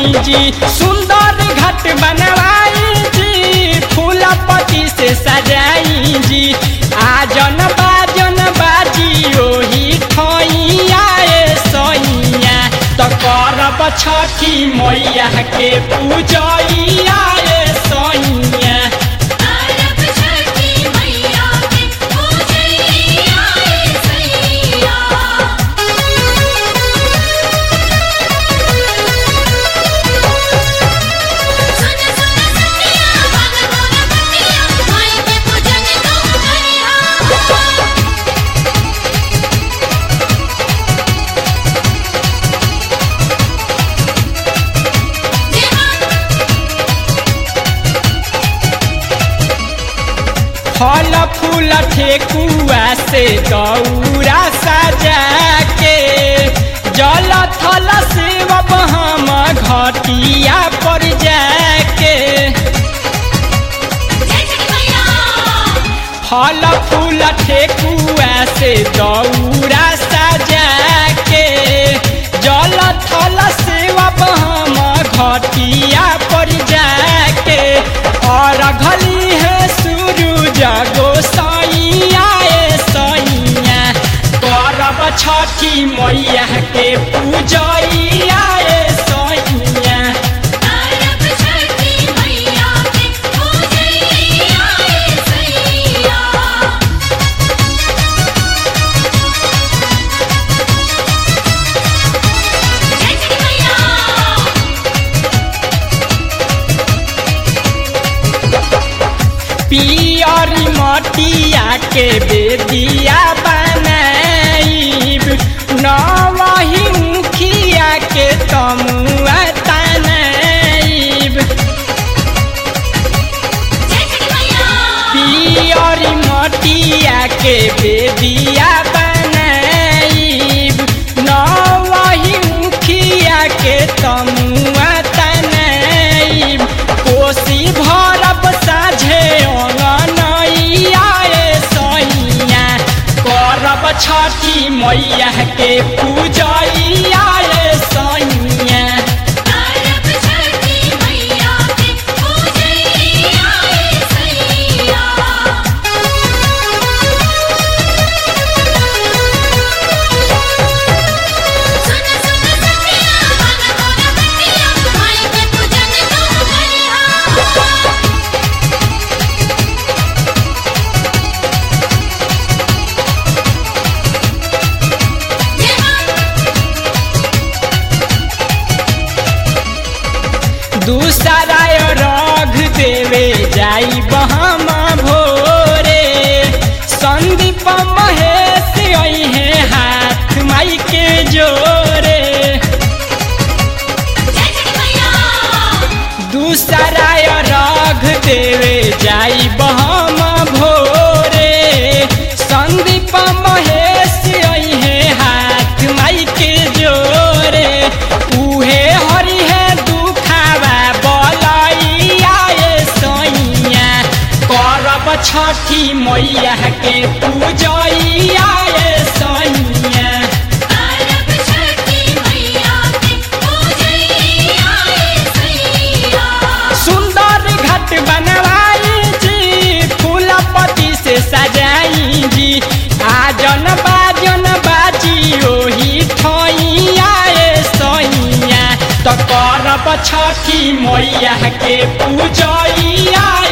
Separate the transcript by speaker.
Speaker 1: जी सुंदर घट बनवाई जी फूल पत्ती से सजाई जी आजन बाजन बाजी ओही ठैया ए सैया त करब छठी मैया के पूजैया ए सैया
Speaker 2: अरब छठी मैया के पूजैया ए सैया सुन सुन सखिया भाग मोर बतिया माई के पूजन तू करिहा
Speaker 1: फल फूल ठेकुआ से गौरा सजा के जल थल शिव हम घटिया पर जाके
Speaker 2: जय छठी मैया
Speaker 1: फल फूल ठेकुआ से गौरा सजा के जल थल शिव हम घटिया पर जाके और घली है सूरज गोसाइया ए सैया करब छठी मैया के पूजैया ए सैया
Speaker 2: अरब छठी मैया के पूजैया ए सैया जय छठी मैया
Speaker 1: पियरी मटिया के बेदिया बनाइब नवही मुखिया के तमुआ तनाइब
Speaker 2: जय छठी मैया
Speaker 1: पियरी मटिया के बेदिया बनाइब नवही मुखिया के तमुआ तनाइब कोसी भरब साझे अंगनैया ए सैया करब छठी मैया के पूजैया ए सैया
Speaker 2: अरब छठी मैया के पूजैया ए सैया सुन सुन सखिया भाग मोर बतिया माई के पूजन तू करिहा
Speaker 1: दूसरा रघ देवे जाई बहम भोरे संदीप महेश अहे हाथ माई के जोरे
Speaker 2: जय छठी मैया
Speaker 1: दूसरा रघ देवे जाई बहम भोरे संदीप महेश अहे हाथ माई के जोरे उहे हरि है दुखावा बलैया ए सैया करब छठी मैया के पूजैया ए सैया
Speaker 2: अरब छठी मैया के पूजैया ए सैया
Speaker 1: सुंदर घट बनवाई जी फूल पत्ती से सजाई जी आजन बाजन बाजी ओही ठैया ए सैया त करब छठी मैया के पूजैया